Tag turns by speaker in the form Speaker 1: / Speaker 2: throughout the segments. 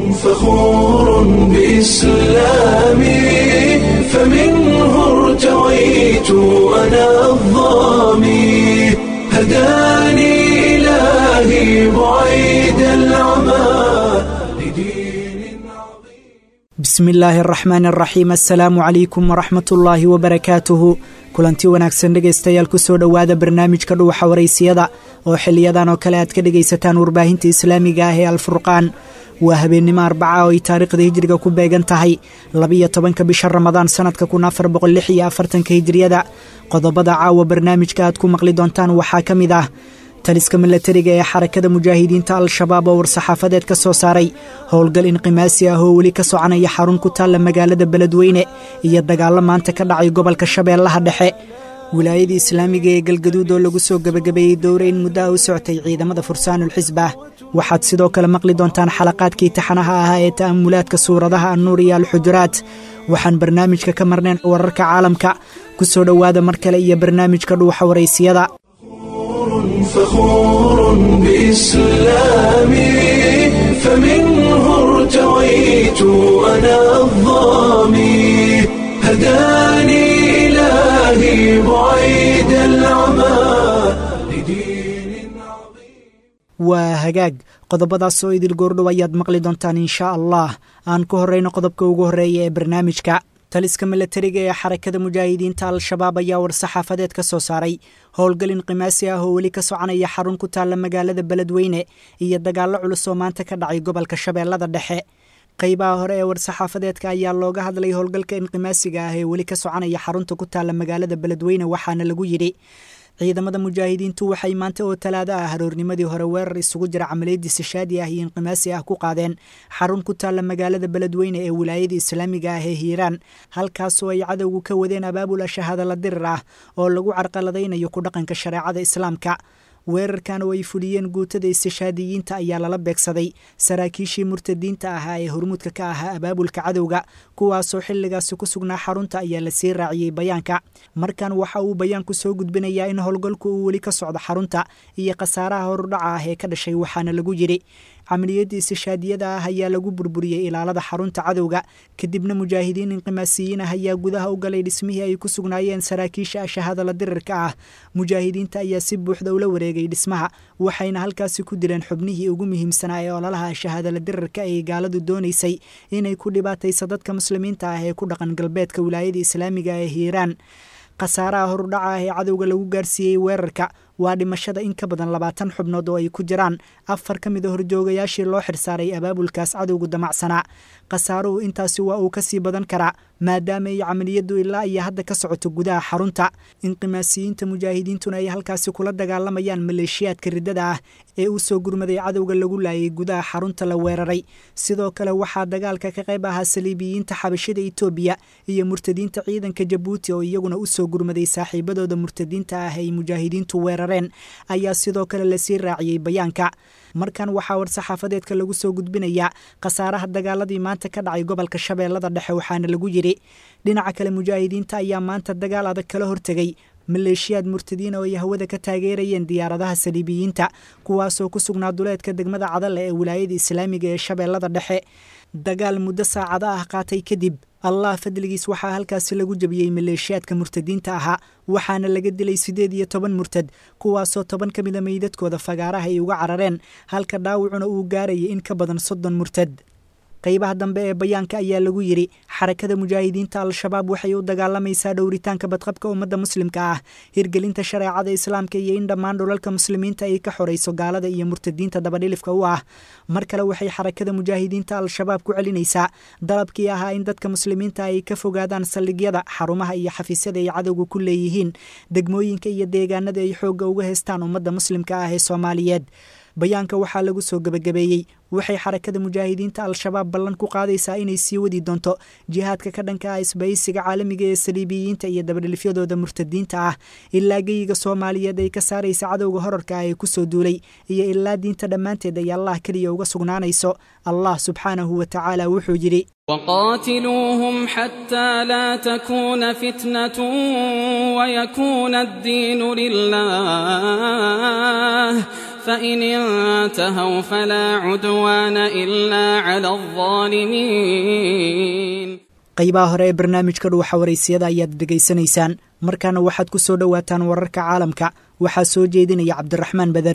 Speaker 1: فخور بإسلامي فمنه ارتويت أنا الضامي هداني إلهي بعيد العمى لدين عظيم
Speaker 2: bismi illaahi araxmaan araxiim assalaamu calaykum waraxmat ullaahi wabarakaatuhu kulanti wanaagsan dhegaystayaal kusoo dhowaada barnaamijka dhuuxa waraysiyada oo xiliyadan oo kale aad ka dhegaysataan warbaahinta islaamiga ah ee alfurqaan waa habeennimo arbaca oo ay taariikhda hijriga ku beegan tahay labiyo tobanka bisha ramadaan sanadka kun afar boqol lix iyo afartanka hijriyada qodobada caawa barnaamijka aad ku maqli doontaan waxaa ka mid ah taliska milatariga ee xarakada mujaahidiinta al-shabaab oo war-saxaafadeed ka soo saaray howlgal inqimaasi ah oo weli ka soconaya xarun ku taalla magaalada beledweyne iyo dagaallo maanta ka dhacay gobolka shabeellaha dhexe wilaayada islaamiga ee galgaduud oo lagu soo gebagabeeyey dowre in muddaha u socotay ciidamada fursaanul xisbah waxaad sidoo kale maqli doontaan xalaqaadkii taxanaha ahaa ee ta'amulaadka suuradaha annuur iyo alxujuraat waxaan barnaamijka ka marnayn wararka caalamka ku soo dhowaada mar kale iyo barnaamijka dhuuxa waraysiyada
Speaker 1: فخور بإسلامي فمنه ارتويت أنا الضامي هداني إلهي بعيد العمى لدين عظيم
Speaker 2: waa hagaag qodobadaas oo idil goordhow ayaad maqli doontaan inshaa allah aan ku horrayno qodobka ugu horreeya ee barnaamijka taliska milatariga ee xarakada mujaahidiinta al-shabaab ayaa war-saxaafadeed ka soo saaray howlgal inqimaasi ah oo weli ka soconaya xarun ku taalla magaalada beledweyne iyo dagaallo culus oo maanta ka dhacay gobolka shabeellada dhexe qaybaha hore ee war-saxaafadeedka ayaa looga hadlay howlgalka inqimaasiga ah ee weli ka soconaya xarunta ku taalla magaalada beledweyne waxaana lagu yidhi ciidamada mujaahidiintu waxay maanta oo talaado ah haroornimadii hore weerar isugu jira camaliyadii sishaadi ah iyo inqimaasi ah ku qaadeen xarun ku taalla magaalada beledweyne ee wilaayada islaamiga ah ee hiiraan halkaasoo ay cadowgu ka wadeen abaabul ashahaadala dirir ah oo lagu carqaladaynayo ku dhaqanka shareecada islaamka weerarkan oo ay fuliyeen guutada istishaadiyiinta ayaa lala beegsaday saraakiishii murtadiinta ahaa ee hormuudka ka ahaa abaabulka cadowga kuwaasoo xilligaasi ku sugnaa xarunta ayaa lasii raaciyey bayaanka markan waxa uu bayaanku soo gudbinayaa in howlgalku uu weli ka socdo xarunta iyo khasaaraha horudhaca ah ee ka dhashay waxaana lagu yidhi camaliyadda istishaadiyada ah ayaa lagu burburiyey ilaalada xarunta cadowga kadibna mujaahidiin inqimaasiyiin ah ayaa gudaha u galay dhismihii ay ku sugnaayeen saraakiisha ashahaadala dirirka ah mujaahidiinta ayaa si buuxda ula wareegay dhismaha waxayna halkaasi ku dileen xubnihii ugu muhiimsanaa ee ololaha ashahaadala dirirka ay gaaladu doonaysay inay ku dhibaatayso dadka muslimiinta ah ee ku dhaqan galbeedka wilaayada islaamiga ee hiiraan khasaaraha horudhaca ah ee cadowga lagu gaarsiiyey weerarka waa dhimashada in ka badan labaatan xubnood oo ay ku jiraan afar ka mid a horjoogayaashii loo xirsaaray abaabulkaas cadowgu damacsanaa khasaaruhu intaasi waa uu ka sii badan karaa maadaama ay camaliyaddu ilaa iyo hadda ka socoto gudaha xarunta inqimaasiyiinta mujaahidiintuna ay halkaasi kula dagaalamayaan maleeshiyaadka riddada ah ee u soo gurmaday cadowga lagu laayay gudaha xarunta la weeraray sidoo kale waxaa dagaalka ka qayb ahaa saliibiyiinta xabashida itoobiya iyo murtadiinta ciidanka jabuuti oo iyaguna u soo gurmaday saaxiibadooda murtadiinta ah ay mujaahidiintu weerareen ayaa sidoo kale lasii raaciyey bayaanka markan waxaa war-saxaafadeedka lagu soo gudbinayaa khasaaraha dagaaladii maanta ka dhacay gobolka shabeellada dhexe waxaana lagu yidhi dhinaca kale mujaahidiinta ayaa maanta dagaal adag kala hortegay maleeshiyaad murtadiin oo ay hawada ka taageerayeen diyaaradaha saliibiyiinta kuwaasoo ku sugnaa duleedka degmada cadale ee wilaayada islaamiga ee shabeellada dhexe dagaal muddo saacado ah qaatay kadib allah fadligiis waxaa halkaasi lagu jebiyey maleeshiyaadka murtadiinta ahaa waxaana laga dilay siddeed iyo toban murtad kuwaasoo toban ka mida meydadkooda fagaaraha ay uga carareen halka dhaawacuna uu gaarayay in ka badan soddon murtad qaybaha dambe ee bayaanka ayaa lagu yidhi xarakada mujaahidiinta al-shabaab waxay u dagaalamaysaa dhowritaanka badqabka ummadda muslimka ah hirgelinta shareecada islaamka iyo in dhammaan dhulalka muslimiinta ay ka xorayso gaalada iyo murtadiinta dabadhilifka u ah mar kale waxay xarakada mujaahidiinta al-shabaab ku celinaysaa dalabkii ahaa in dadka muslimiinta ay ka fogaadaan saldhigyada xarumaha iyo xafiisyada ay cadowga ku leeyihiin degmooyinka iyo deegaanada ay xoogga uga haystaan ummadda muslimka ah ee soomaaliyeed bayaanka waxaa lagu soo gebagabeeyey waxay xarakada mujaahidiinta al-shabaab ballan ku qaadaysaa inay sii wadi doonto jihaadka ka dhanka ah isbahaysiga caalamiga ee saliibiyiinta iyo dabadhilifyadooda murtadiinta ah ilaa geyiga soomaaliyeed ay ka saaraysa cadowga horarka ah ee kusoo duulay iyo ilaa diinta dhammaanteed ay allah keliya uga sugnaanayso allah subxaanahu wa tacaala wuxuu yidhi
Speaker 3: وقاتلوهم حتى لا تكون فتنة ويكون الدين لله فإن انتهوا فلا عدوان إلا على الظالمين
Speaker 2: qaybaha hore ee barnaamijka dhuuxa waraysiyada ayaad dhegaysanaysaan markaana waxaad ku soo dhowaataan wararka caalamka waxaa soo jeedinaya cabdiraxmaan beder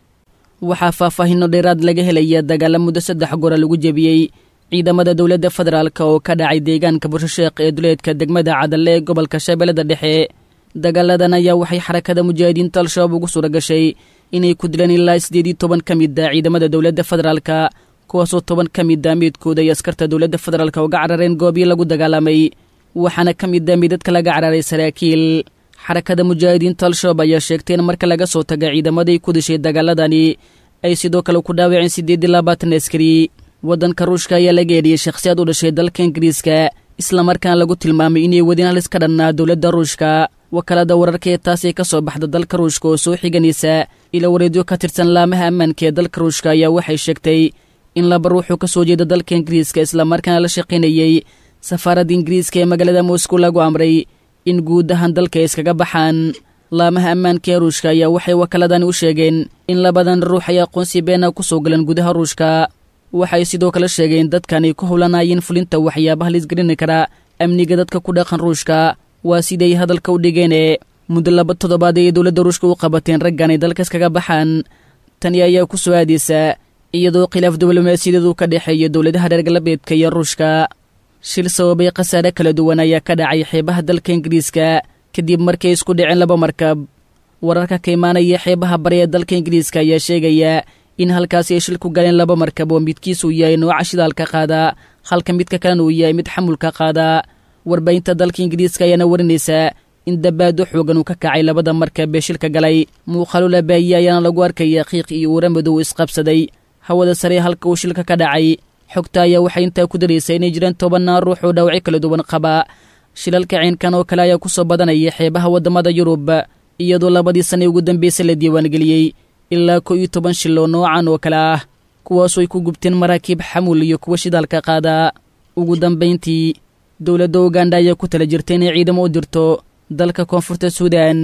Speaker 4: waxaa faahfaahinno dheeraad laga helaya dagaalla muddo saddex gora lagu jebiyey ciidamada dowladda federaalk oo ka dhacay deegaanka bushasheekh ee duleedka degmada cadalle ee gobolka shabeellada dhexe dagaaladan ayaa waxay xarakada mujaahidiinta al-shabaab ugu suura gashay inay ku dileen ilaa siddeed iyo toban ka mid a ciidamada dowladda federaalka kuwaasoo toban ka mid a meydkooda ay askarta dowladda federaalk uga carareen goobii lagu dagaalamay waxaana ka mid a midadka laga cararay saraakiil xarakada mujaahidiinta al-shabaab ayaa sheegtay in marka laga soo taga ciidamaday ku dishay dagaaladani ay sidoo kale ku dhaawaceen siddeed iyo labaatan askari waddanka ruushka ayaa laga edhiyey shakhsiyaad u dhashay dalka ingiriiska islamarkaana lagu tilmaamay inay wadin halis ka dhannaa dowladda ruushka wakaalada wararka ee taas ee ka soo baxda dalka ruushka oo soo xiganaysa ila wareedyo ka tirsan laamaha ammaanka ee dalka ruushka ayaa waxay sheegtay in laba ruuxuu ka soo jeeda dalka ingiriiska islamarkaana la shaqaynayey safaaradda ingiriiska ee magaalada moscow lagu amray in guud ahaan dalka ay iskaga baxaan laamaha ammaanka ee ruushka ayaa waxay wakaaladani u sheegeen in labadan ruux ay aqoonsi beena ku soo galeen gudaha ruushka waxay sidoo kale sheegeen dadkan ay ku howlanaayeen fulinta waxyaabaha laisgarini kara amniga dadka ku dhaqan ruushka waa siday hadalka u dhigeene muddo laba toddobaad ay dowladda ruushka u qabateen raggan ay dalka iskaga baxaan tani ayaa ku soo aadaysa iyadoo khilaaf diblomaasiyadeedu ka dhexeeya dowladaha reer galbeedka iyo ruushka shil sababay khasaare kala duwan ayaa ka dhacay xeebaha dalka ingiriiska kadib markay isku dhaceen laba markab wararka ka imaanaya xeebaha bari ee dalka ingiriiska ayaa sheegaya in halkaasi ay shil ku galeen laba markab oo midkiisuu yahay nooca shidaalka qaada halka midka kalena uu yahay mid xamulka qaada warbaahinta dalka ingiriiska ayaana warinaysaa in dabaado xoogan uu ka kacay labada markab ee shilka galay muuqaalo labaaye ayaana lagu arkaya qiiq iyo uura madow isqabsaday hawada sare halka uu shilka ka dhacay xogta ayaa waxay intaa ku daraysaa inay jiraan tobannaan ruux oo dhaawacyo kala duwan qaba shilalka ciinkan oo kale ayaa ku soo badanaya xeebaha waddamada yurub iyadoo labadii sanne ugu dambaysay la diiwaangeliyey ilaa kow iyo toban shil oo noocan oo kale ah kuwaasoo ay ku gubteen maraakiib xamul iyo kuwa shidaalka qaada ugu dambayntii dowladda uganda ayaa ku tala jirta inay ciidamo u dirto dalka koonfurta suudan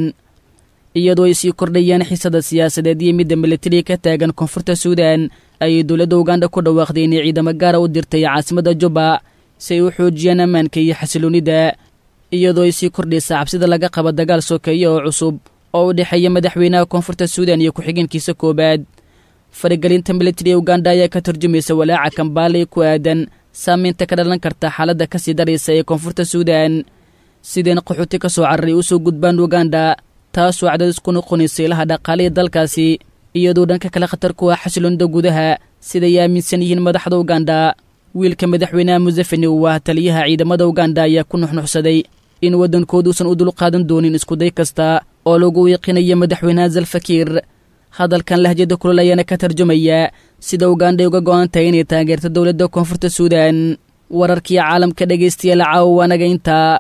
Speaker 4: iyadoo ay sii kordhayaan xiisada siyaasadeed iyo midda militariga ka taagan koonfurta suudan ayay dowladda uganda ku dhawaaqday inay ciidamo gaara u dirtay caasimadda jubba si ay u xoojiyaan ammaanka iyo xasiloonnida iyadoo ay sii kordhaysa cabsida laga qaba dagaal sokeeye oo cusub oo u dhexeeya madaxweynaha koonfurta suudan iyo ku-xigeenkiisa koowaad faragelinta militari ee uganda ayaa ka tarjumaysa walaaca kambaale ku aadan saamaynta ka dhalan karta xaaladda ka sii daraysa ee koonfurta suudan sideen qaxooti ka soo cararay u soo gudbaan uganda taasoo cadaadis ku noqonaysa ilaha dhaqaaliya dalkaasi iyadoo dhanka kale khatar ku ah xasiloonida gudaha siday aaminsan yihiin madaxda uganda wiilka madaxweynaha musefeni uu ah taliyaha ciidamada uganda ayaa ku nuxnuxsaday in waddankooduusan u dulqaadan doonin iskuday kasta oo lagu wiiqinayo madaxweynaha salfakiir hadalkan lahjada kulol ayaana ka tarjumaya sida uganda ay uga go'an tahay inay taageerto dowladda koonfurta suudan wararkii caalamka dhegaystayaal caawa anaga intaa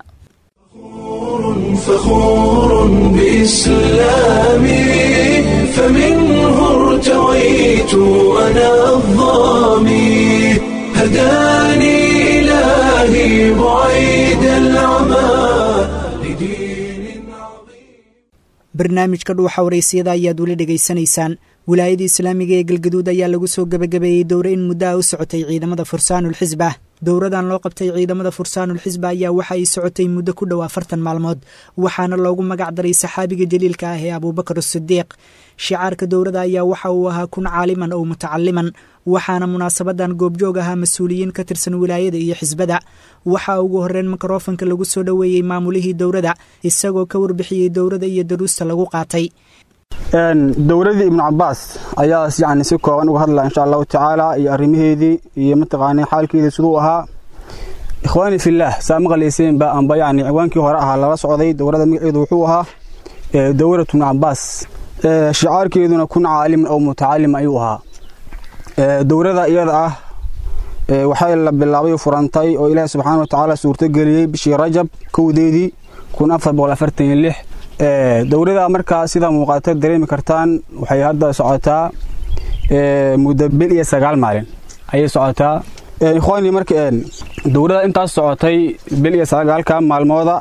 Speaker 1: فخور بإسلامي فمنه ارتويت أنا الظامي هداني إلهي بعيد العمى لدين عظيم
Speaker 2: barnaamijka dhuuxa waraysiyada ayaad weli dhegaysanaysaan wilaayada islaamiga ee galgaduud ayaa lagu soo gebagabeeyey dowre in muddo ah u socotay ciidamada fursaanulxisba dowradan loo qabtay ciidamada fursaanulxisba ayaa waxa ay socotay muddo ku dhow afartan maalmood waxaana loogu magac daray saxaabiga jaliilka ah ee abuubakar asidiiq shicaarka dowrada ayaa waxa uu ahaa kun caaliman oo mutacaliman waxaana munaasabadan goobjoog ahaa mas-uuliyiin ka tirsan wilaayada iyo xisbada waxaa ugu horreyn mikrofanka lagu soo dhoweeyey maamulihii dowrada isagoo ka warbixiyey dowrada iyo daruusta lagu qaatay
Speaker 5: dowladii ibnu cabaas ayaa yani si kooban uga hadlaya insha allahu tacaala iyo arrimaheedii iyo mataqaana xaalkeedii siduu ahaa ikhwaani fillaah saa maqlayseenba amba yani ciwaankii hore ahaa lala socday dowladda magaceedu wuxuu ahaa dowlatu ibnu cabaas shicaarkeeduna kun caaliman oo mutacalim ayuu ahaa dowlada iyada ah waxay la bilaabay furantay oo ilaahi subxaana watacaala suurtogeliyey bishii rajab kowdeedii kun afar boqol afartan iyo lix dowlada markaa sida muuqaata dareemi kartaan waxay hadda socotaa muddo bil iyo sagaal maalin ayay socotaa ikhwaani marka dowlada intaas socotay bil iyo sagaalka maalmooda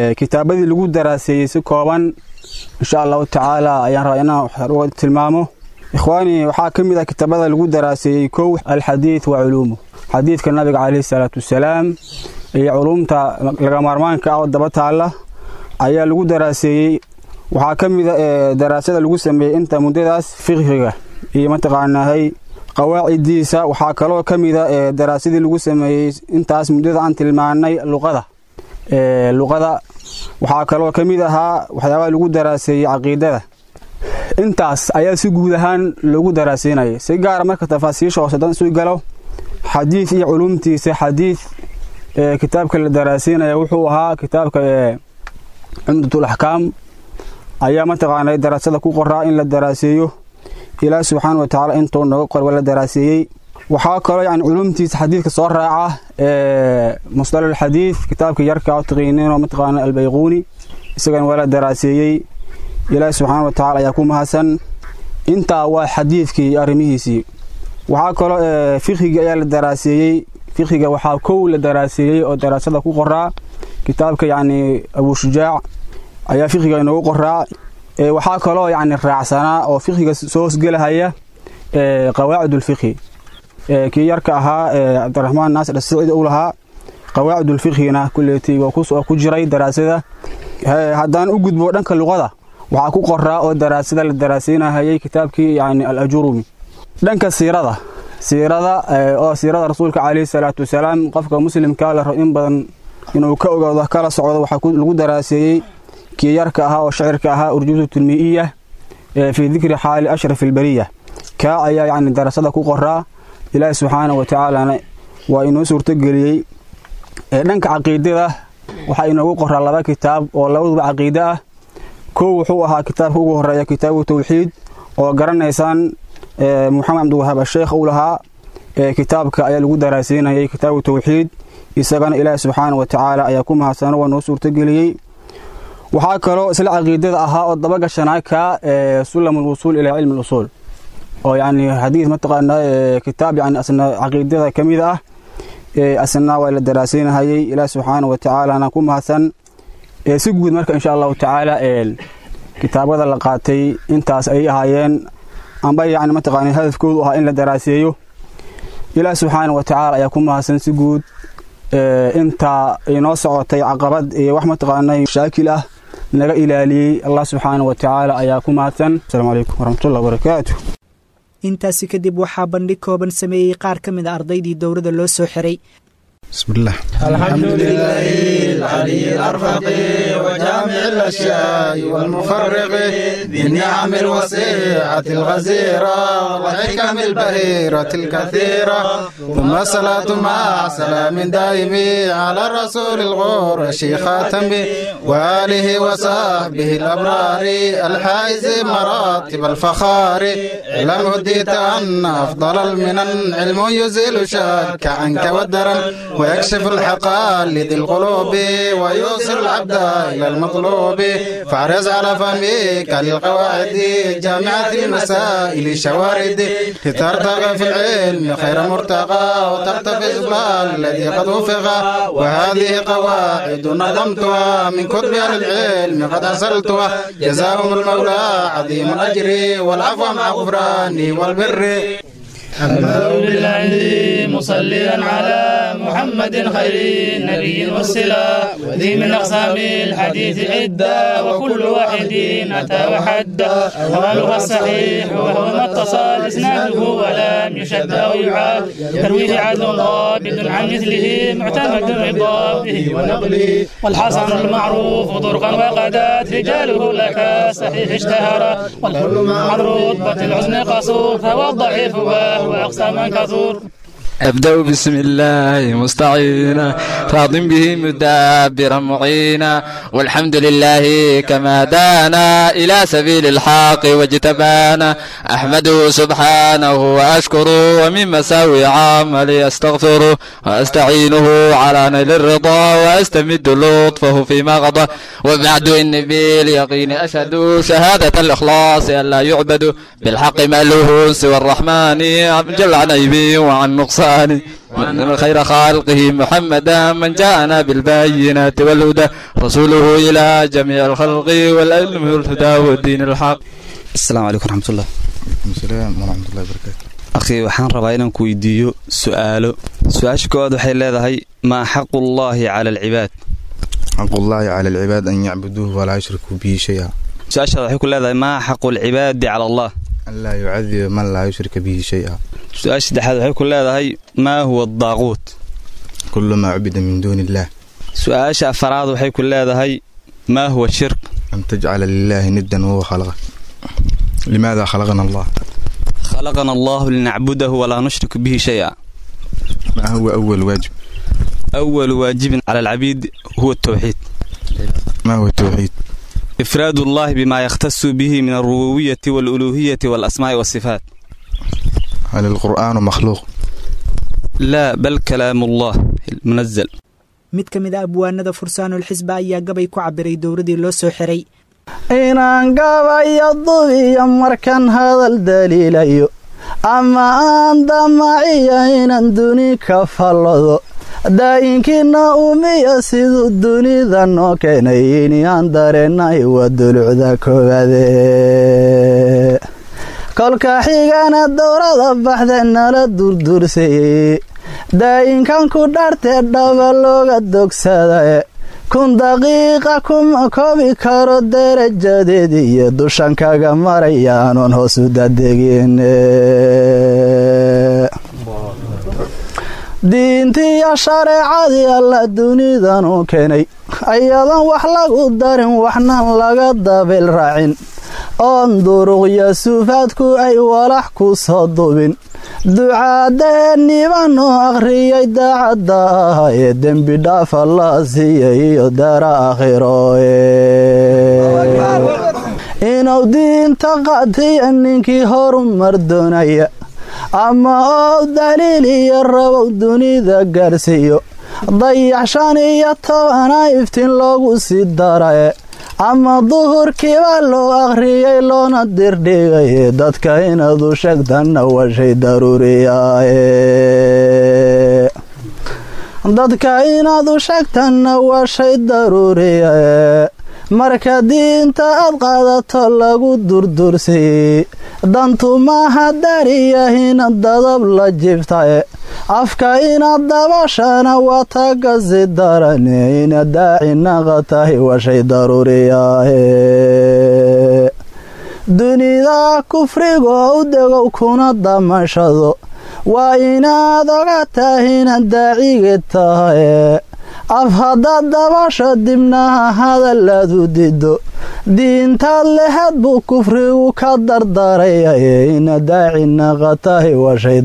Speaker 5: kitaabadii lagu daraaseeyey si kooban insha allahu tacaala ayaan rabaa inaan wax tilmaamo ikhwaani waxaa ka mid ah kitaabada lagu daraaseeyey kow alxadiid wa culuumuh xadiidka nabiga calayhi salaatu wasalaam iyo culuumta laga maarmaanka ah oo daba taalla ayaa lagu daraaseeyey waxaa ka mid a daraasada lagu sameeyey inta muddadaas fiqhiga iyo mataqaanahay qawaacidiisa waxaa kaloo ka mid a daraasadii lagu sameeyey intaas muddada aan tilmaanay luqada luqada waxaa kaloo ka mid ahaa waxyaabaha lagu daraaseeyey caqiidada intaas ayaa si guud ahaan loogu daraaseynayay si gaara marka tafaasiisha hoose dan isu galo xadiid iyo culuumtiisa xadiid kitaabka la daraaseynaya wuxuu ahaa kitaabka cumdatul axkaam ayaa mataqaanay daraasada ku qoraa in la daraaseeyo ilaah subxaana watacaala intuu nooga qorba la daraaseeyey waxaa kaloo yani culuumtiisa xadiidka soo raaca musdalal xadiid kitaabka yarka oo taqiiniinoo mataqaana albayquuni isagana waa la daraaseeyey ilaahi subxaana watacaala ayaa ku mahadsan intaa waa xadiidkii iyo arrimihiisii waxaa kaloo fikhigii ayaa la daraaseeyey fikhriga waxaa kow la daraaseeyey oo daraasada ku qoraa kitaabka yacni abushujaac ayaa fikhriga inoogu qoraa waxaa kaloo yacni raacsanaa oo fikhriga soo hosgelahaya qawaacidulfikhi kii yarka ahaa cabdiraxmaan naasir asicidi u lahaa qawaacidulfikhina kuleetay waa ku jiray daraasada haddaan u gudbo dhanka luqada waxaa ku qoraa oo daraasada la daraaseynahayay kitaabkii yani alajurumi dhanka siirada siirada oo siirada rasuulka calayhi salaatu wasalaam qofka muslimka la rabo in badan inuu ka ogaado kala socdo waxaa lagu daraaseeyey kii yarka ahaa oo shacirka ahaa urjuusu tilmii'iya fii dikri xaali ashraf alberiya kaa ayaa yacni darasada ku qoraa ilaahi subxaana wa tacaalana waa inoo suurtogeliyey dhanka caqiidada waxaa inoogu qoraa laba kitaab oo labaduba caqiide ah kow wuxuu ahaa kitaabka ugu horeeya kitaabu tawxiid oo garanaysaan moxamed cabdiwahaab asheekh uu lahaa kitaabka ayaa lagu daraaseynayay kitaabu tawxiid isagana ilaahi subxaana wa tacaala ayaa ku mahadsano waa noo suurtogeliyey waxaa kaloo isla caqiidada ahaa oo dabagashanaa ka sulam alwusuul ilaa cilmi alusuul oo yacni xadiis mataqaanaa kitaab yani asna caqiidada ka mid ah asna waa la daraaseynahayay ilaahi subxaana wa tacaalana ku mahadsan si guud marka insha allahu tacaala kitaabada la qaatay intaas ayay ahaayeen amba yani mataqaana hadafkoodu ahaa in la daraaseeyo ilaah subxaana wa tacaala ayaa ku mahadsan si guud intaa inoo socotay caqabad iyo wax mataqaana shaakil ah naga ilaaliyey allah subxaana wa tacaala ayaa ku mahadsan asalaamu calaykum waraxmatullahi wabarakaatu
Speaker 2: intaasi kadib waxaa bandhig kooban sameeyey qaar ka mid a ardaydii dowladda loo soo xiray
Speaker 6: بسم الله
Speaker 7: الحمد لله العلي الأرفق وجامع الأشياء والمفرق ذي النعم الوسيعة الغزيرة والحكم البهيرة الكثيرة ثم صلاة مع سلام دائم على الرسول الغور خاتم وآله وصحبه الأبرار الحائز مراتب الفخار علم هديت أن أفضل المنن علم يزيل شك عنك والدرن ويكشف الحقائق لذي القلوب ويوصل العبد إلى المطلوب فاحرص على فهمك للقواعد جامعة المسائل شوارد لترتقى في العلم خير مرتقى وترتفع الإقبال الذي قد وفق وهذه قواعد نظمتها من كتب أهل العلم قد أرسلتها جزاهم المولى عظيم الأجر والعفو مع غفرانه والبر
Speaker 8: أبدأ بالله مصليا على محمد خير النبي والصلة وذي من أقسام الحديث عدة وكل واحد أتى وحده أولها الصحيح وهو ما اتصل إسناده ولم يشد أو يعاد ترويه عدل ضابط عن مثله معتمد بضابطه ونقله والحسن المعروف طرقا وقدات رجاله لك صحيح اشتهر والكل مع رتبة الحسن قصور فهو الضعيف وهو أقسى من كثور
Speaker 9: أبدأ بسم الله مستعينا راض به مدبرا معينا والحمد لله كما دانا إلى سبيل الحق واجتبانا أحمده سبحانه وأشكره ومن مساوي عملي أستغفره وأستعينه على نيل الرضا وأستمد لطفه فيما غضى وبعد إن باليقين أشهد شهادة الإخلاص أن لا يعبد بالحق مألوه سوى الرحمن جل عن عيبي وعن نقصان وأن خير خلقه محمدا من جاءنا بالبينات والهدى رسوله إلى جميع الخلق والعلم والهدى والدين الحق
Speaker 6: السلام عليكم ورحمة الله السلام ورحمة الله وبركاته
Speaker 10: akhi waxaan rabaa inaan ku weydiiyo su'aalo su-aasha koowaad waxay leedahay maa xaqu llaahi cala alcibaad
Speaker 6: حق الله على العباد أن يعبدوه ولا يشركوا به شيئا
Speaker 10: su-aashaad waxay ku leedahay maa xaqu alcibaadi cala allah
Speaker 6: أن لا يعذب من لا يشرك به شيئا
Speaker 10: su-aasha saddexaad waxay ku leedahay maa huwa adaaquut
Speaker 6: كل ما عبد من دون الله
Speaker 10: su-aasha afaraad waxay ku leedahay maa huwa shirk
Speaker 6: أن تجعل لله ندا وهو خلقك لماذا خلقنا الله
Speaker 10: khalaqana allahu linacbudahu walaa nushrik bihi shaya
Speaker 6: ما هو أول واجب
Speaker 10: awalu waajibin cala alcabiid huwa atawxiid
Speaker 6: ما هو التوحيد
Speaker 10: ifraadu allahi bima yakhtasu bihi min alrububiyati waaluluuhiyati waalasmaa'i waasifaat
Speaker 6: هل القرآن مخلوق
Speaker 10: laa bal kalaamu allah munazal
Speaker 2: mid ka mid a abwaanada fursaanulxisba ayaa gabay ku cabiray dowladii loo soo xiray
Speaker 11: inaan gabayo dubiyo markan hadal daliilayo ama aan damaciyo inaan duni ka fallado daa'inkiina umiyo siduu dunida noo keenay inaan dareennay waa dulucda koowaade kolka xigana dowrada baxda nala durdursayey daa'inkan ku dhartee dhaba looga dogsadae kun daqiiqa kuma koobi karo darajadeed iyo dushan kaga marayaanuun hoos u dadegin diintiiyo shareecadii alla dunidan u keenay ayadan wax lagu darin waxnan laga dabil raacin oon duruqyo suufaadku ay walax ku soo dubin ducaadeennibanoo akhriyay daacadda ah ee dembi dhaafa la siiyay iyo dara aakhiro inuu diinta qaatiya ninkii horumar doonaya ama oo daliil iyo rabow dunida gaarsiiyo dayax shan iyo tobana iftiin loogu sii darae ama duhurkiiba loo akhriyay loona dirdhigaye dadka inaad u sheegtanna waa shay daruuriyaaye dadka inaad u sheegtanna waa shay daruuriyae marka diinta aad qaadato lagu durdursiy dantu maaha dariyahina dadab la jibtae afka inaad dabashana waa tagasi darane inaad daaci naqa tahay waa shay daruuriyaahe dunida kufrigo u degow kuna damashado waa inaad oga tahina daacige tahaye af haddaad dabasho dibnaha hadalaad u dido diintaad lehad buu kufrigu ka dardarayaye ina daaci naqa tahay waa shay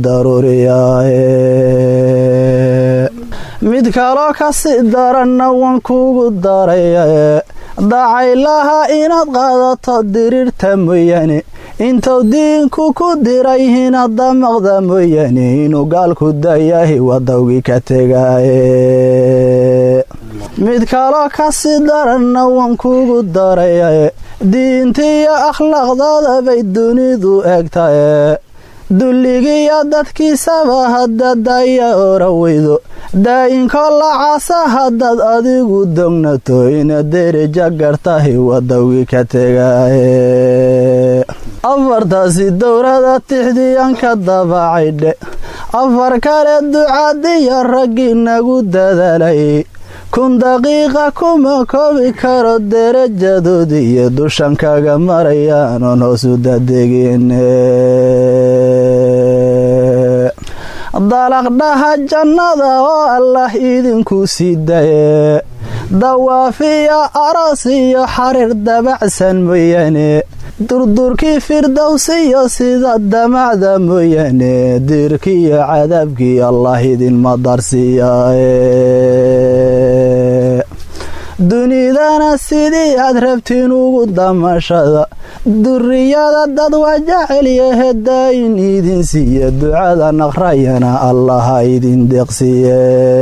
Speaker 11: daruuriyaahe mid kaloo kasii daranna waan kugu darayaye dacaylaha inaad qaadato diriirta mooyaane intuu diinku ku diray inaad damaqda mooyaane inuu gaalku dayahay wadawgii ka tegaaye mid kaloo kasii daranna waan kugu darayaye diintiiyo akhlaaqdooda bay dunidu egtaye dulligiiyo dadkiisaba haddaad daya ora weydo daa'inko lacaasa haddaad adigu dognato inaad dereja gartahay wadawgii ka tegaaye afartaasi dowrada tixdiyan ka dabacaydhe afar kale ducaadiyo raggii nagu dadaalay kun daqiiqa kuma koobi karo derajadoodi iyo dushan kaga marayaanuun hoos u dadegin dalaqdhaha jannada oo allah idinku sii daye dawaafiyo aroos iyo xariir dabacsan mooyaane durdurkii firdowsiyo sida damacda mooyaane diirkiiyo cadaabkii allah idinma darsiiyae dunidana sidii aad rabtiin ugu damashada duriyada dad waa jecelyahe daayin idin siiye ducada naqrayana allaha idin deeqsiiye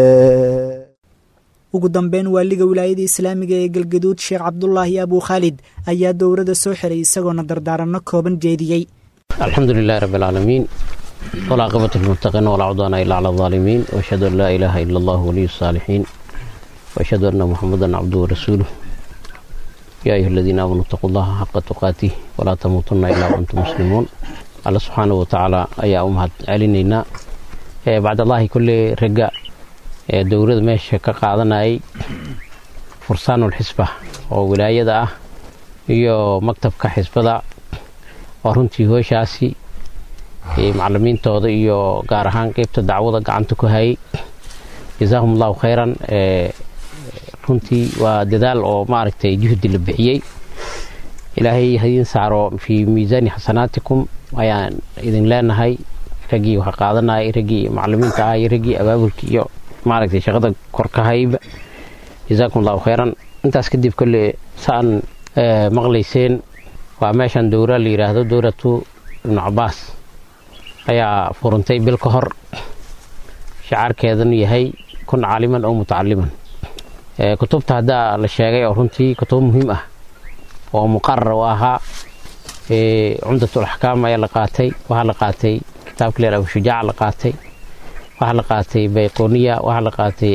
Speaker 2: ugu dambeyn waaliga wilaayada islaamiga ee galgaduud sheekh cabdulaahi abuu khaalid ayaa dowladda soo xiray isagoona dardaaranno kooban jeediyey
Speaker 12: alxamdu lilahi rabi alcaalamiin walcaaqibatu lilmuttaqiin walaa cudwaana ilaa cala alaalimiin waashhadu an laa ilaaha ila allah waliyu saalixiin waashhadu anna muxamadan cabduhu warasuuluh yaa ayuha aladiina aamanuu itaquu allaha xaqa tuqaatih walaa tamuutunna ilaa waantum muslimuun alla subxaanahu watacaala ayaa u mahad celinaynaa bacdallaahi kolley ragga ee dowladda meesha ka qaadanayay fursaanul xisba oo wilaayada ah iyo maktabka xisbada oo runtii hooshaasi macalimiintooda iyo gaar ahaan qeybta dacwada gacanta ku hayay jazaahum allahu khayran runtii waa dadaal oo maaragtay juhdi la bixiyey ilaahay hadiin saaro fii miisaani xasanaatikum ayaan idin leenahay raggii wax qaadanayay raggii macalimiinta ah iyo raggii abaabulkii iyo maaragtay shaqada kor ka hayba jazaakum allahu khayran intaas kadib kolle saan maqlayseen waa meeshan dowra la yidhaahdo dowratu ibnu cabaas ayaa furantay bil ka hor shacaarkeedanu yahay kun caaliman oo mutacaliman kutubta haddaa la sheegay oo runtii kutub muhiim ah oo muqarar u ahaa cumdatul axkaam ayaa la qaatay waxaa la qaatay kitaabka leer abu shujaac la qaatay waxaa la qaatay bayqoniya waxaa la qaatay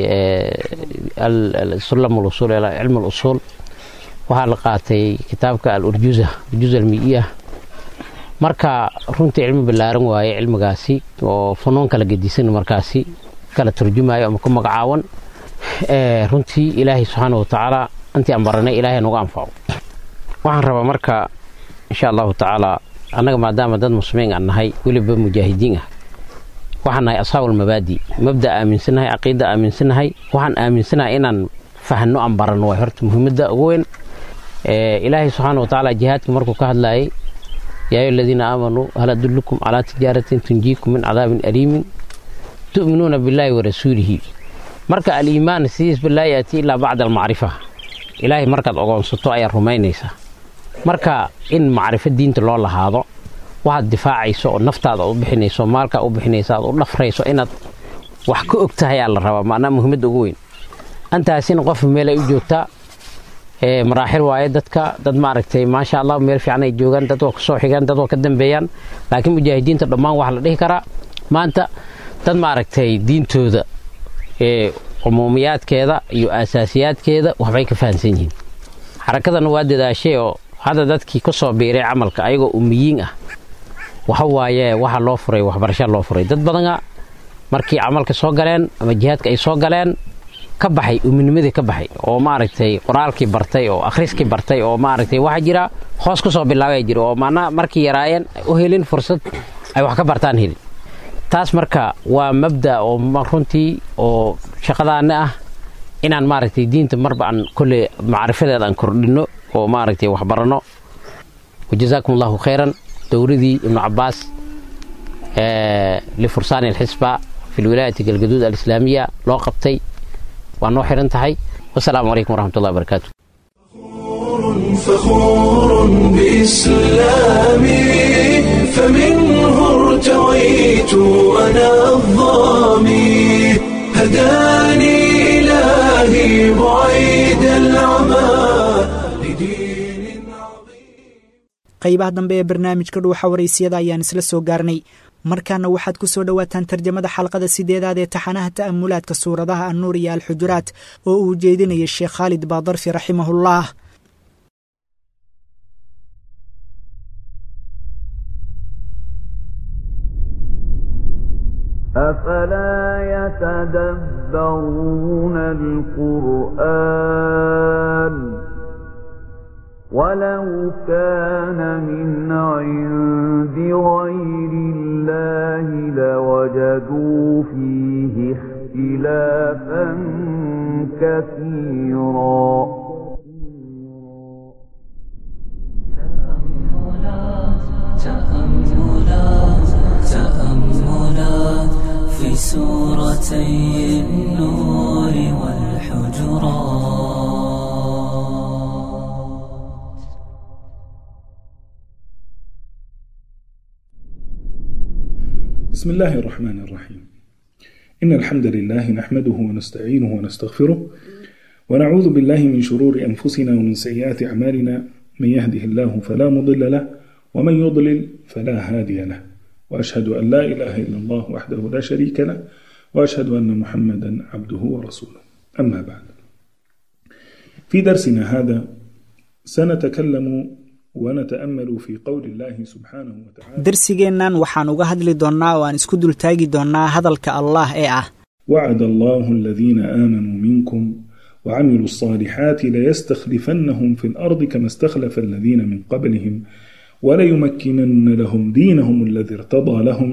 Speaker 12: sulam usul cilm usuul waxaa la qaatay kitaabka alurjuza urjuza almiiya marka runtii cilmi ballaaran waaye cilmigaasi oo funuun kala gedisan markaasi kala turjumayo ama ku magacaawan runtii ilaahay subxaana watacaala intii aan baranay ilaahay nagu anfaco waxaan rabaa marka insha allahu tacaala annaga maadaama dad muslimiin aan nahay weliba mujaahidiin ah waxaan nahay asxaabulmabaadi mabda aaminsanahay caqiida aaminsanahay waxaan aaminsanahay inaan fahno aan baranno waay horta muhiimadda ugu weyn ilaahay subxaana watacaala jihaadka markuu ka hadlayay yaa ayu aladiina aamanuu hal adullukum calaa tijaaratin tunjiikum min cadaabin aliimin tu'minuuna billaahi wa rasuulihi marka aliimaan sidiisba laa yaati ilaa bacda almacrifa ilaahay markaad ogoonsato ayaad rumaynaysaa marka in macrifo diinta loo lahaado waxaad difaacayso oo naftaada u bixinayso maalkaa u bixinayso aad u dhafrayso inaad wax ka og tahay aa la rabaa maanaa muhiimadda ugu weyn antaasina qof meel ay u joogtaa maraaxil waaye dadka dad maaragtay maasha allah meel fiican ay joogaan dad waa kasoo xigaan dad waa ka dambeeyaan laakiin mujaahidiinta dhammaan waxaa la dhihi karaa maanta dad maaragtay diintooda cumuumiyaadkeeda iyo aasaasiyaadkeeda waxbay ka fahamsan yihiin xarakadana waa dadaashay oo hadda dadkii ka soo biiray camalka ayagoo umiyiin ah waxa waaye waxa loo furay waxbarasha loo furay dad badana markii camalka soo galeen ama jihaadka ay soo galeen ka baxay uminimadii ka baxay oo maaragtay qoraalkii bartay oo akhriskii bartay oo maaragtay waxaa jira hoos ku soo bilaabaya jira oo maanaa markii yaraayeen u helin fursad ay wax ka bartaan helin taas marka waa mabda oo runtii oo shaqadaana ah inaan maaragtay diinta marba aan kolle macrifadeeda aan kordhinno oo maaragtay wax baranno wajazaakum allahu khayran dowradii ibnu cabaas lifursaani alxisba fi lwilaayati galgaduud alislaamiya loo qabtay waa noo xiran tahay wasalaamu calaykum waraxmatullahi wabarakaatu
Speaker 1: فخور بإسلامي فمنه ارتويت أنا الظامي هداني إلهي بعيد العمى
Speaker 2: qaybaha dambe ee barnaamijka dhuuxa waraysiyada ayaan isla soo gaarnay markaana waxaad ku soo dhowaataan tarjamada xalqada sideedaad ee taxanaha ta'amulaadka suuradaha annuur iyo alxujuraat oo uu jeedinaya sheekh khaalid baadarfi raximahullah
Speaker 13: أفلا يتدبرون القرآن ولو كان من عند غير الله لوجدوا فيه اختلافا كثيرا
Speaker 14: تأملات تأملات في سورتي النور والحجرات
Speaker 15: بسم الله الرحمن الرحيم إن الحمد لله نحمده ونستعينه ونستغفره ونعوذ بالله من شرور أنفسنا ومن سيئات أعمالنا من يهده الله فلا مضل له ومن يضلل فلا هادي له وأشهد أن لا إله إلا الله وحده لا شريك له وأشهد أن محمدا عبده ورسوله أما بعد في درسنا هذا سنتكلم ونتأمل في قول الله سبحانه وتعالى
Speaker 2: darsigeennan waxaan uga hadli doonnaa oo aan isku dultaagi doonnaa hadalka allah ee ah
Speaker 15: وعد الله الذين آمنوا منكم وعملوا الصالحات ليستخلفنهم في الأرض كما استخلف الذين من قبلهم وليمكنن لهم دينهم الذي ارتضى لهم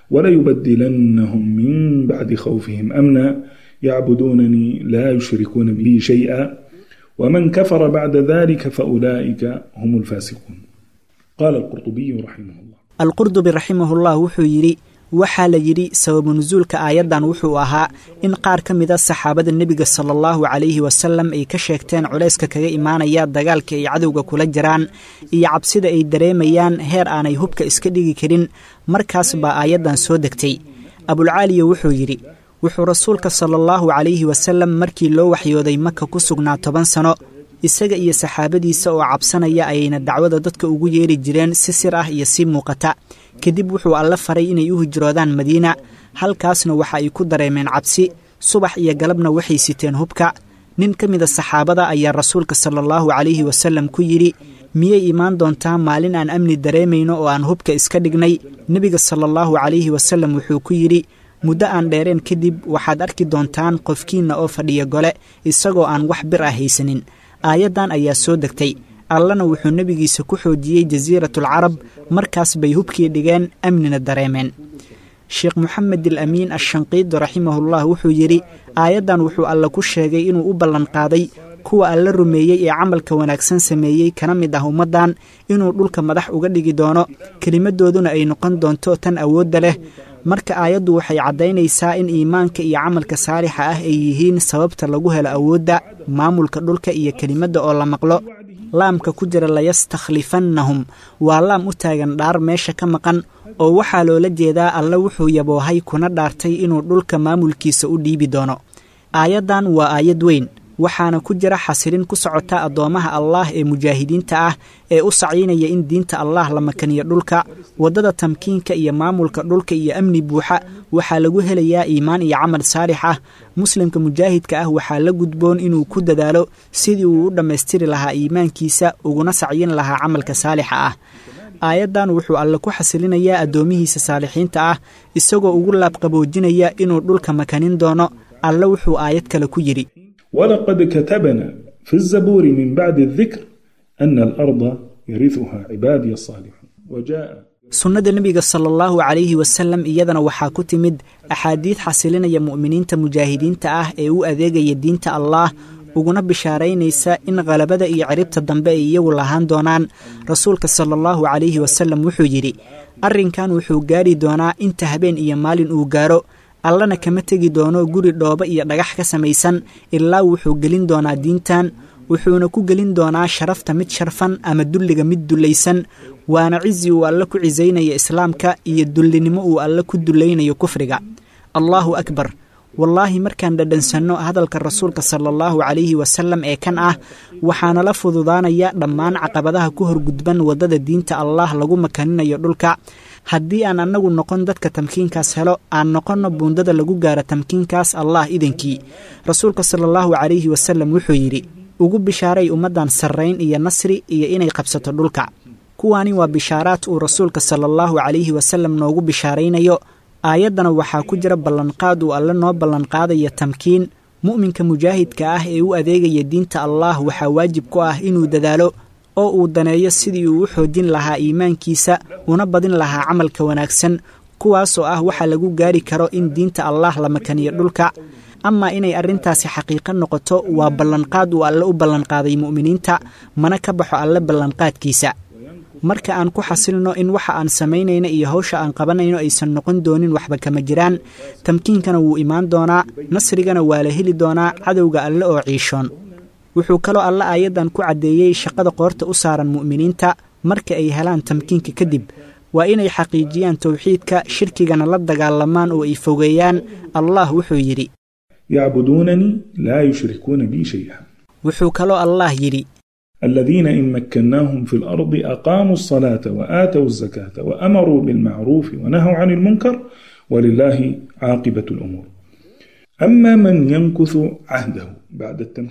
Speaker 15: وليبدلنهم من بعد خوفهم أمنا يعبدونني لا يشركون بي شيئا ومن كفر بعد ذلك فأولئك هم الفاسقون قال القرطبي رحمه الله
Speaker 2: alqurdubi raximahullah wuxuu yidhi waxaa la yidhi sababu nusuulka aayaddan wuxuu ahaa in qaar ka mida saxaabada nebiga sala allahu calayhi wasalam ay ka sheegteen culayska kaga imaanaya dagaalka ay cadowga kula jiraan iyo cabsida ay dareemayaan heer aanay hubka iska dhigi karin markaas baa aayaddan soo degtay abulcaaliya wuxuu yidhi wuxuu rasuulka sala allahu calayhi wasalam markii loo waxyooday maka ku sugnaa toban sano isaga iyo saxaabadiisa oo cabsanaya ayayna dacwada dadka ugu yeeri jireen si sir ah iyo si muuqata kadib wuxuu alle faray inay u hijroodaan madiina halkaasna waxa ay ku dareemeen cabsi subax iyo galabna waxay siteen hubka nin ka mida saxaabada ayaa rasuulka sala allahu calayhi wasalam ku yidhi miyay imaan doontaa maalin aan amni dareemayno oo aan hubka iska dhignay nebiga sala allahu calayhi wasalam wuxuu ku yidhi muddo aan dheereen kadib waxaad arki doontaan qofkiinna oo fadhiya gole isagoo aan wax bir ah haysanin aayaddan ayaa soo degtay allana wuxuu nebigiisa ku xoojiyey jasiiratulcarab markaas bay hubkii dhigeen amnina dareemeen sheekh moxamed al amiin ashanqiidi raximahullah wuxuu yidhi aayaddan wuxuu alle ku sheegay inuu u ballanqaaday kuwa alla rumeeyey ee camalka wanaagsan sameeyey kana mid ah ummaddan inuu dhulka madax uga dhigi doono kelimadooduna ay noqon doonto tan awoodda leh marka aayaddu waxay caddaynaysaa in iimaanka iyo camalka saalixa ah ay yihiin sababta lagu helo awoodda maamulka dhulka iyo kelimadda oo la maqlo laamka ku jira layastakhlifannahum waa laam u taagan dhaar meesha ka maqan oo waxaa loola jeedaa alle wuxuu yaboohay kuna dhaartay inuu dhulka maamulkiisa u dhiibi doono aayaddan waa aayad weyn waxaana ku jira xasilin ku socota addoommaha allaah ee mujaahidiinta ah ee u saciynaya in diinta allaah la makaniyo dhulka waddada tamkiinka iyo maamulka dhulka iyo amni buuxa waxaa lagu helayaa iimaan iyo camal saalix ah muslimka mujaahidka ah waxaa la gudboon inuu ku dadaalo sidii uu u dhammaystiri lahaa iimaankiisa uguna sacyin lahaa camalka saalixa ah aayaddan wuxuu alle ku xasilinayaa addoomihiisa saalixiinta ah isagoo ugu laabqaboojinaya inuu dhulka makanin doono alle wuxuu aayad kale ku yidhi
Speaker 15: ولقد كتبنا في الزبور من بعد الذكر أن الأرض يرثها عبادي الصالحون وجاء
Speaker 2: sunnada nebiga sala allahu calayhi wasalam iyadana waxaa ku timid axaadiid xasilinaya mu'miniinta mujaahidiinta ah ee u adeegaya diinta allaah uguna bishaaraynaysa in khalabada iyo ciribta dambe ay iyagu lahaan doonaan rasuulka sala allahu calayhi wasalam wuxuu yidhi arrinkan wuxuu gaari doonaa inta habeen iyo maalin uu gaaro allana kama tegi doono guri dhoobo iyo dhagax ka samaysan ilaa wuxuu gelin doonaa diintan wuxuuna ku gelin doonaa sharafta mid sharfan ama dulliga mid dullaysan waana cizi uu alle ku cisaynaya islaamka iyo dullinimo uu alle ku dullaynayo kufriga allaahu akbar wallaahi markaan dhadhansanno hadalka rasuulka sala allahu calayhi wasalam ee kan ah waxaana la fududaanaya dhammaan caqabadaha ku horgudban waddada diinta allaah lagu makaninayo dhulka haddii aan annagu noqon dadka tamkiinkaas helo aan noqonno buundada lagu gaaro tamkiinkaas allah idankii rasuulka sala allahu calayhi wasalam wuxuu yidhi ugu bishaaray ummaddan sarrayn iyo nasri iyo inay qabsato dhulka kuwaani waa bishaaraad uu rasuulka sala allahu calayhi wasalam noogu bishaaraynayo aayaddana waxaa ku jira ballanqaad uu alle noo ballanqaadaya tamkiin mu'minka mujaahidka ah ee u adeegaya diinta allaah waxaa waajib ku ah inuu dadaalo oo uu daneeyo sidii uu u xoojin lahaa iimaankiisa una badin lahaa camalka wanaagsan kuwaasoo ah waxa lagu gaari karo in diinta allaah la makaniyo dhulka amaa inay arrintaasi xaqiiqo noqoto waa ballanqaad uu alle u ballanqaaday mu'miniinta mana ka baxo alle ballanqaadkiisa marka aan ku xasilno in waxa aan samaynayno iyo hawsha aan qabanayno aysan noqon doonin waxba kama jiraan tamkiinkana wuu imaan doonaa nasrigana waa la heli doonaa cadowga alle oo ciishoon wuxuu kaloo alle aayaddan ku caddeeyey shaqada qoorta u saaran mu'miniinta marka ay helaan tamkiinka kadib waa inay xaqiijiyaan towxiidka shirkigana la dagaalamaan oo ay fogeeyaan allah wuxuu yidhi
Speaker 15: يعبدونني لا يشركون بي شيئا
Speaker 2: wuxuu kaloo allah yidhi
Speaker 15: الذين إن مكناهم في الأرض أقاموا الصلاة وآتوا الزكاة وأمروا بالمعروف ونهوا عن المنكر ولله عاقبة الأمور أما من ينكث عهده بعد التمكين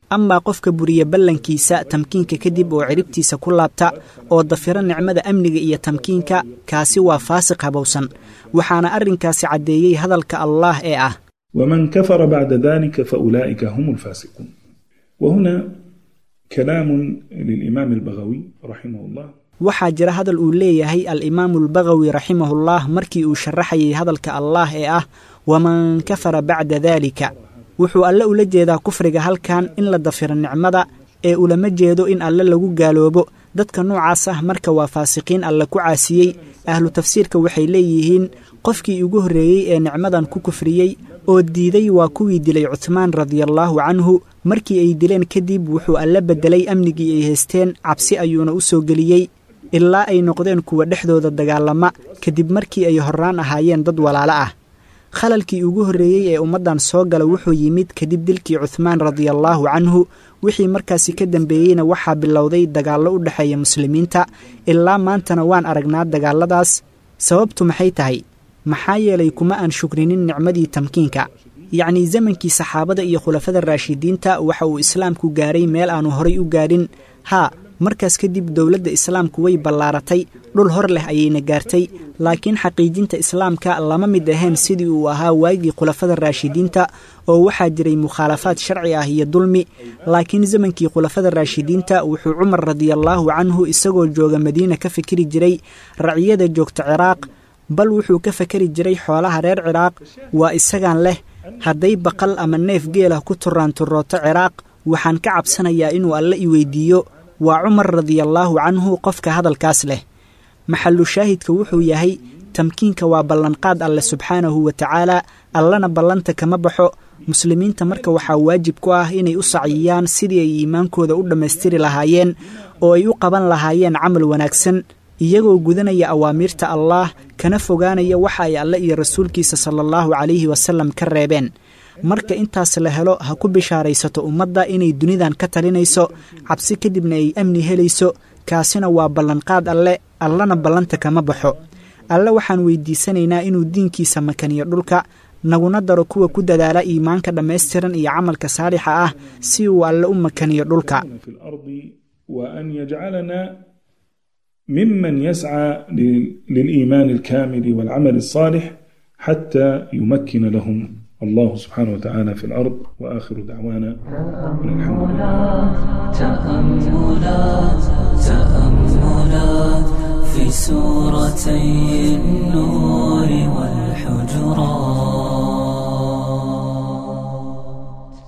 Speaker 2: amaa qofka buriya ballankiisa tamkiinka kadib oo ciribtiisa ku laabta oo dafira nicmada amniga iyo tamkiinka kaasi waa faasiq habowsan waxaana arrinkaasi caddeeyey hadalka allaah ee ah
Speaker 15: ومن كفر بعد ذلك فأولئك هم الفاسقون وهنا كلام للإمام البغوي رحمه الله
Speaker 2: waxaa jira hadal uu leeyahay al-imaamu albagawi raximahullah markii uu sharaxayay hadalka allaah ee ah waman kafara bacda daalika wuxuu alle ula jeedaa kufriga halkan in la dafiro nicmada ee ulama jeedo in alle lagu gaaloobo dadka noocaas ah marka waa faasiqiin alle ku caasiyey ahlu tafsiirka waxay leeyihiin qofkii ugu horreeyey ee nicmadan ku kufriyey oo diiday waa kuwii dilay cuthmaan radiallaahu canhu markii ay dileen kadib wuxuu alle beddelay amnigii ay haysteen cabsi ayuuna u soo geliyey ilaa ay noqdeen kuwa dhexdooda dagaalama kadib markii ay horraan ahaayeen dad walaalo ah khalalkii ugu horreeyey ee ummaddan soo gala wuxuu yimid kadib dilkii cuthmaan radiallaahu canhu wixii markaasi ka dambeeyeyna waxaa bilowday dagaallo u dhexeeya muslimiinta ilaa maantana waan aragnaa dagaalladaas sababtu maxay tahay maxaa yeelay kuma aan shukrinin nicmadii tamkiinka yacnii zamankii saxaabada iyo khulafada raashidiinta waxa uu islaamku gaaray meel aanu horay u gaadhin haa markaas kadib dowladda islaamku way ballaaratay dhul hor leh ayayna gaartay laakiin xaqiijinta islaamka lama mid ahayn sidii uu ahaa waagii khulafada raashidiinta oo waxaa jiray mukhaalafaad sharci ah iyo dulmi laakiin zamankii khulafada raashidiinta wuxuu cumar radiallaahu canhu isagoo jooga madiina ka fikiri jiray raciyada joogta ciraaq bal wuxuu ka fakari jiray xoolaha reer ciraaq waa isagaan leh hadday baqal ama neef geelah ku turaanturooto ciraaq waxaan ka cabsanayaa inuu alle i weydiiyo waa cumar radiallaahu canhu qofka hadalkaas leh maxallu shaahidka wuxuu yahay tamkiinka waa ballanqaad alle subxaanahu wa tacaala allana ballanta kama baxo muslimiinta marka waxaa waajib ku ah inay u saciyiyaan sidii ay iimaankooda u dhammaystiri lahaayeen oo ay u qaban lahaayeen camal wanaagsan iyagoo gudanaya awaamiirta allaah kana fogaanaya waxa ay alle iyo rasuulkiisa sala allahu calayhi wasallam ka reebeen marka intaas la helo ha ku bishaaraysato ummadda inay dunidan ka talinayso cabsi kadibna ay amni helayso kaasina waa ballanqaad alle allana ballanta kama baxo alle waxaan weydiisanaynaa inuu diinkiisa makaniyo dhulka naguna daro kuwa ku dadaala iimaanka dhammaystiran iyo camalka saalixa ah si uu alle u makaniyo dhulka
Speaker 15: وأن يجعلنا ممن يسعى للإيمان الكامل والعمل الصالح حتى يمكن لهم الله سبحانه وتعالى في الأرض وآخر دعوانا أن الحمد لله
Speaker 14: تأملات تأملات في سورتي النور والحجرات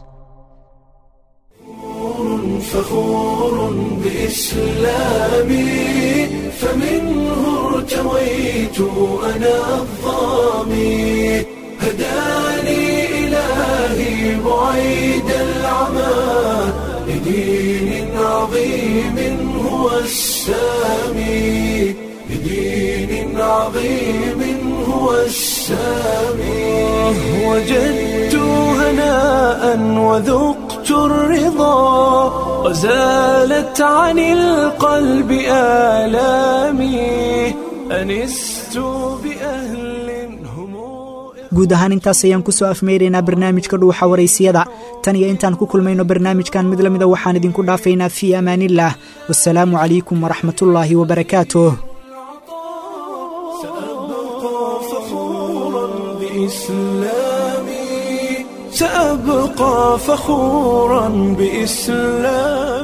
Speaker 1: فخور بإسلامي فمنه ارتويت أنا الظامي هداني إلهي بعيد العمى لدين عظيم هو السامي لدين عظيم هو السامي وجدت هناء وذقت الرضا وزالت عن القلب آلامي أنست بأهل
Speaker 2: guud ahaan intaas ayaan ku soo afmeyraynaa barnaamijka dhuuxa waraysiyada tan iyo intaan ku kulmayno barnaamijkan mid la mida waxaan idinku dhaafaynaa fii amaaniillah wasalaamu calaykum waraxmatullaahi wabarakaatuh
Speaker 1: سأبقى فخورا بإسلامي